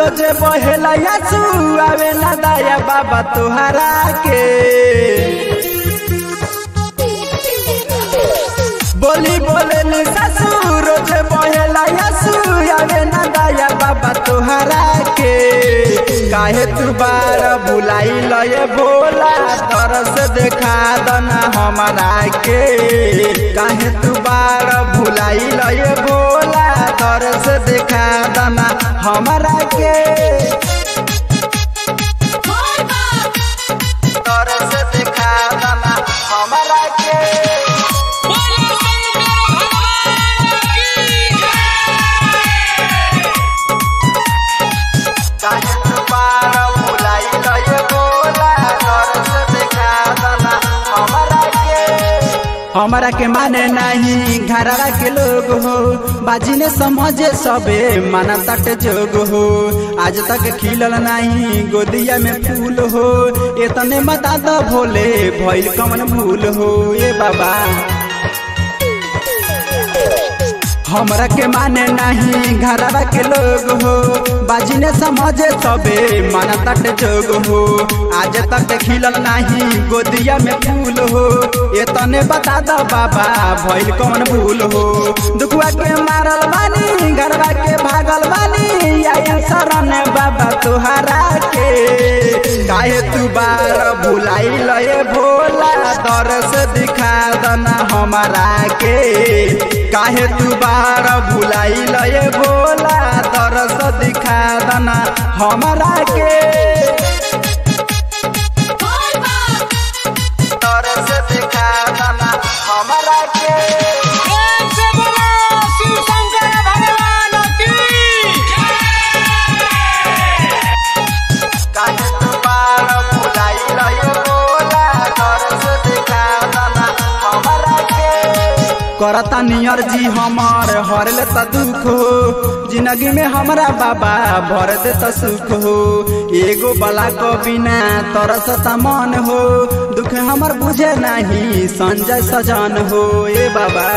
रोजे बहेला यासू आवे ना दाया बाबा तोहरा के बोली बोले नी सासू रोजे बहेला यासू आवे ना दाया बाबा तोहरा के काहे तू बार बुलाई लये भोला तरस देखा दना हमारा के काहे तू बार भुलाई लये भोला तरस देखा दना हमारा के तरस देखा दना हमारा के बोलो शंकर भगवान की काहे तू बार भुलाई लये भोला तरस देखा दना हमारा के हमारा के माने नहीं घरवा के लोग हो बाजी ने समझे सबे माना तट जोग हो आज तक खिलल नहीं गोदिया में फूल हो इतने बता दो भोले भइल कमन भूल हो ए बाबा हमरा के माने नहीं घरवा के लोग हो बाजी ने समझे सबे माना तट जोग हो आज तक खिलल नहीं गोदिया में फूल हो ये तने बता दो बाबा भइल कौन भूल हो दुखुआ के मारल बानी घरवा के भागल बानी आई शरण बाबा तुहरा के काहे तू बार भुलाई लये भोला दरस दिखा दना हमारा के काहे तू बार भुलाई लये भोला दरस दिखा दना हमारा के दरस दिखा दना हमारा के प्रेम से बोलो शिव शंकर भगवान की काहे तू बार भुलाई लये भोला दरस दिखा दना हमारा के करता नियर जी हमार हरले त दुख हो जिंदगी में हमरा बाबा भर दे त सुख हो एगो बला को बिना तरसता मन हो दुख हमर बुझे नहीं संजय सजन हो ए बाबा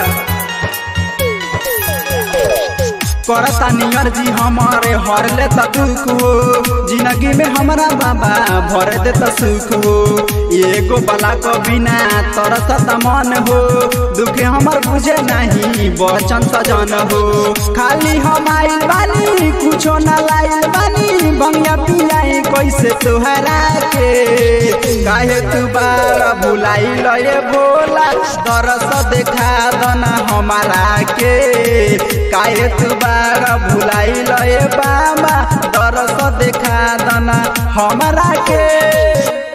करता नियर जी हमारे हरले त दुख हो जिंदगी में हमरा बाबा भर दे त सुख हो एगो बला को बिना तरसता मन हो दुख हमर बुझे नहीं बचन सजन हो खाली हम आइल बानी कुछो न लाइल बानी बंगिया पियाई कैसे तोहरा के काहे तू बार भुलाई लये भोला दरस देखा दना हमारा के काहे तू बार भुलाई लये बाबा दरस देखा दना हमारा के